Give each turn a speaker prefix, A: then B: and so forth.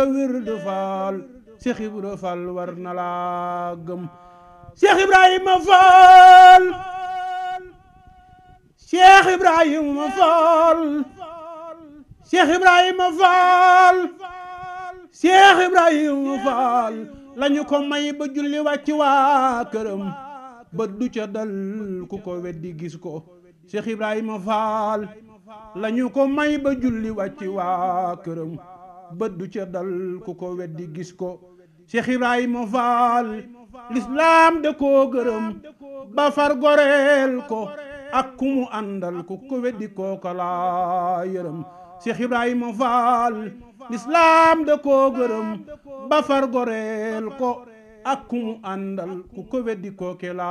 A: wirdu faal Cheikh Ibra Fall war na laa gëm Cheikh Ibrahima Fall Cheikh Ibrahima Fall Cheikh Ibrahima Fall Cheikh Ibrahima Fall lañu ko may ba julli wàcc waa këram ba du ca dal ku ko weddi gis ko Cheikh Ibrahima Fall lañu ko may ba julli wàcc waa këram bët du ca dal ku ko weddi gis ko Cheikh Ibrahima Fall lislaam da koo gërëm ba far goreel ko ak ku mu àndal ku ko weddi kooka laa yërëm Cheikh Ibrahima Fall lislaam da koo gërëm ba far goreel ko ak ku mu àndal ku ko weddi kooke laa